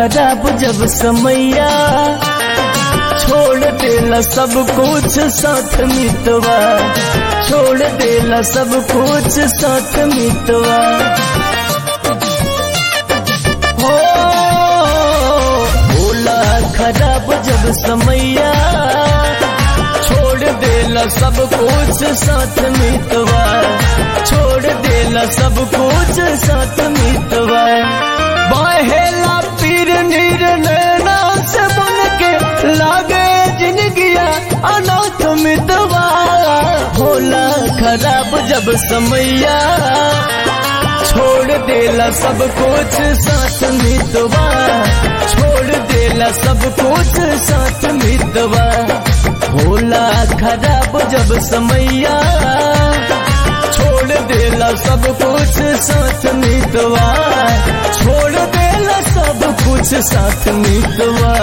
खराब जब समैया छोड़ देला सब कुछ साथ मितवा छोड़ देला सब कुछ साथ मितवा हो भोला खराब जब समैया छोड़ देला सब कुछ साथ मितवा छोड़ देला सब कुछ साथ मितवा बहेला पीर निर्णय से बन के लागे जिंदगिया अनाथ मितवा भोला खराब जब समैया छोड़ देला सब कुछ साथ मितवा छोड़ देला सब कुछ साथ मितवा भोला खराब जब समैया छोड़ देला सब कुछ साथ मितवा छोड़ देला सब कुछ साथ मितवा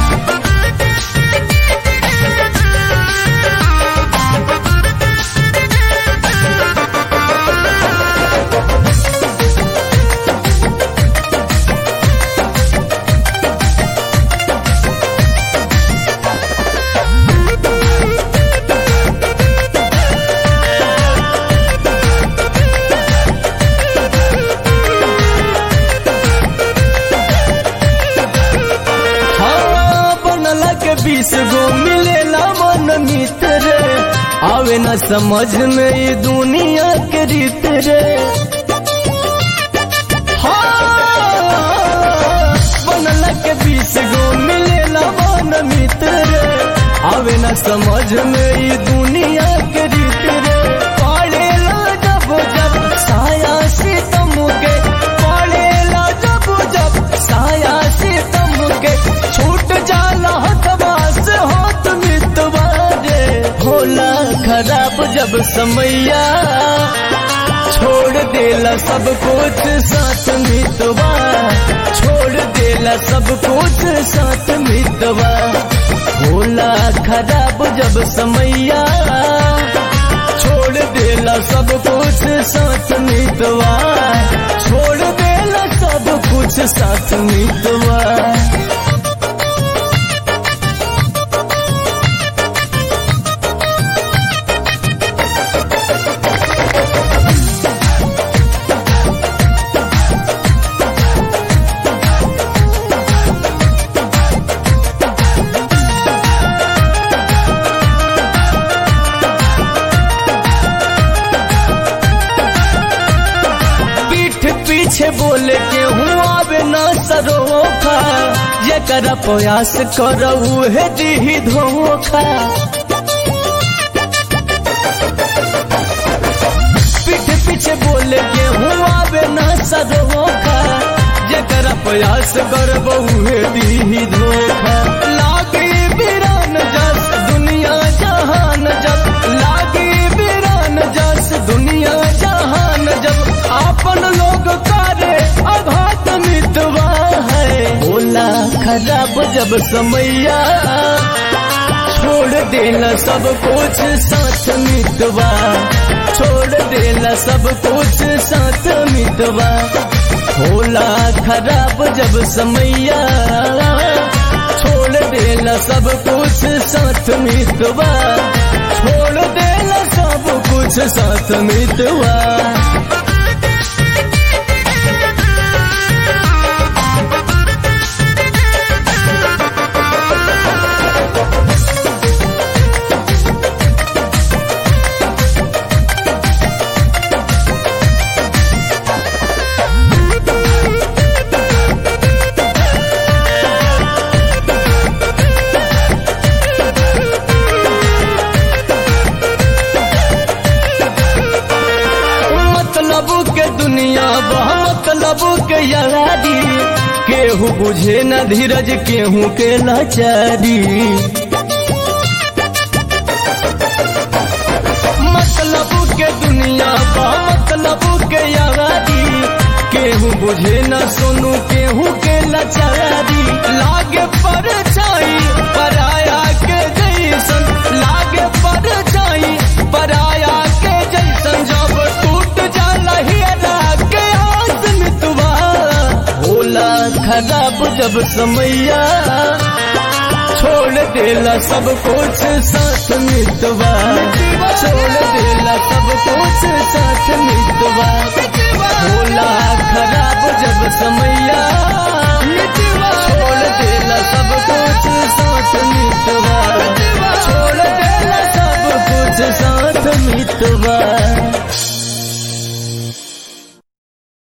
हाँ बनला के बीस गो मिलेला मन मित्र आवे न समझ में ये दुनिया के रीत रे हाँ, बनला के बीस गो मिलेला मन मित्र आवे न समझ में ये दुनिया के रीत रे पड़ेला जब जब साया सितम के पड़ेला जब जब साया सितम के छूट जाला हथवा से हाथ मितवा रे भोला खराब जब समैया छोड़ देला सब कुछ साथ मितवा छोड़ देला सब कुछ साथ मितवा भोला खराब जब समैया छोड़ देला सब कुछ साथ मितवा छोड़ देला सब कुछ साथ मितवा पीठ पीछे बोले के हूँ आवे न सरोखा ये कर प्रयास करऊ है दी धोखा पीठ पीछे बोले के हूँ आवे न सरोखा ये कर प्रयास करबू है दी धोखा लागे बिरान जस दुनिया जहान जब लागे बिरान जस दुनिया जहान जब आपन लोग करे अघात मितवा है बोला खराब जब समैया छोड़ देला सब कुछ साथ मितवा छोड़ देला सब कुछ साथ मितवा होला खराब जब समैया छोड़ देला सब कुछ साथ मितवा छोड़ देला सब कुछ साथ मितवा मतलब के दुनिया बह मतलब के यारी केहू बुझे न धीरज केहू के लाचारी मतलब के दुनिया बह मतलब के यारी केहू बुझे न सुनू केहू के लाचारी लागे पर छाई पराया के जैसन लागे पर छाई पराया के जैसन जब टूट जाला हियरा के आस मितवा होला खराब जब समैया छोड़ देला सब कुछ साथ मितवा छोड़ देला सब कुछ साथ मितवा होला खराब जब समैया छोड़ देला सब कुछ साथ मितवा छोड़ देला सब कुछ साथ मितवा